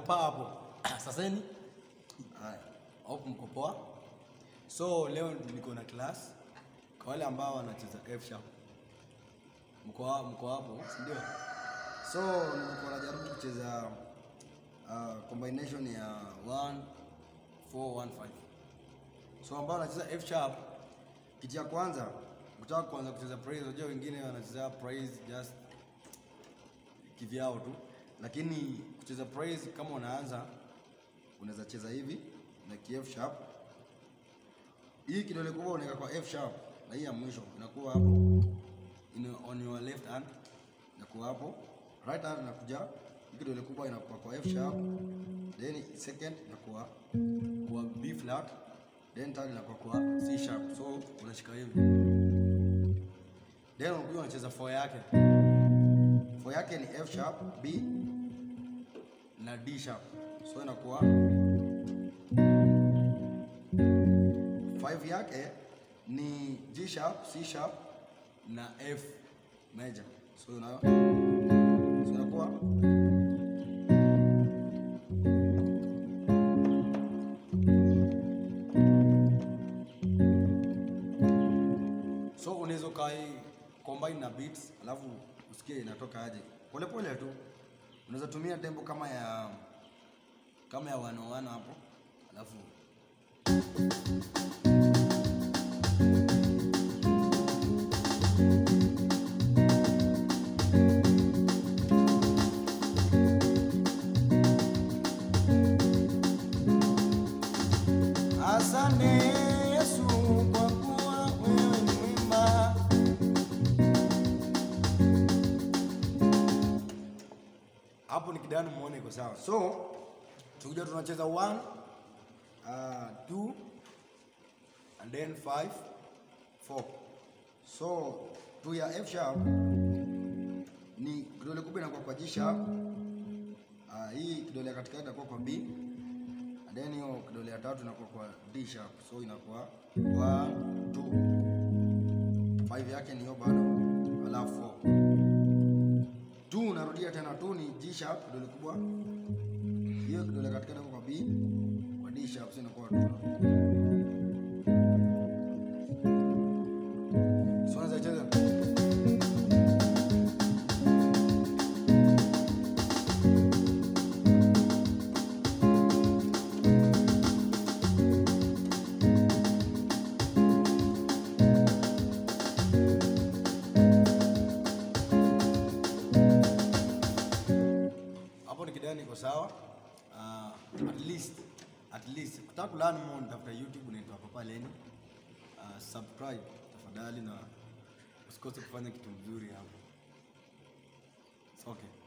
paa hapo. Saseni. Haya. Hope mko poa. So leo niko na class kwa wale ambao wanacheza F sharp. Mko ha- mko hapo, si ndio? So nilikuwa najaribu kucheza uh, combination ya 1 4 1 5. So ambao wanacheza F sharp, kitu ya kwanza ukitaka kuanza kucheza praise, unajua wengine wanacheza praise just kivyao tu, lakini kucheza praise kama unaanza unaweza cheza hivi na ki F sharp. Hii kidole kubwa unaweka kwa F sharp na hii ya mwisho inakuwa hapo in, on your left hand inakuwa hapo, right hand inakuja hii kidole kubwa inakuwa kwa F sharp, then second inakuwa kwa B flat, then third inakuwa kwa C sharp. So unashika hivi, then unakuja unacheza 4 yake 4 yake ni F sharp, B na D sharp, so inakuwa 5 yake ni G sharp, C sharp na F major. So una so inakuwa so unaweza kai combine na beats alafu usikie inatoka aje polepole tu. Unaweza tumia tempo kama ya kama ya wano wano hapo alafu Asante Yesu kwa kuwa wewe ni mwema. Hapo ni kidani muone iko sawa. So tukija tunacheza 1 uh, 2 and then 5 4. So tu ya F sharp ni kidole kubwa inakuwa kwa G sharp. Uh, hii kidole ya katikati inakuwa kwa B and then hiyo kidole ya tatu inakuwa kwa D sharp, so inakuwa 1 2 5 yake ni hiyo bado, alafu 4 2 unarudia tena 2 ni G sharp, kidole kubwa hiyo kidole katikati inakuwa kwa B kwa D sharp, so inakuwa 2 so unaweza cheza hapo ni kidani iko sawa. Uh, at least at least kutaka kulearn more nitafuta YouTube unaitwa Papa Lenny. Uh, subscribe tafadhali na usikose kufanya kitu mzuri hapo. It's okay.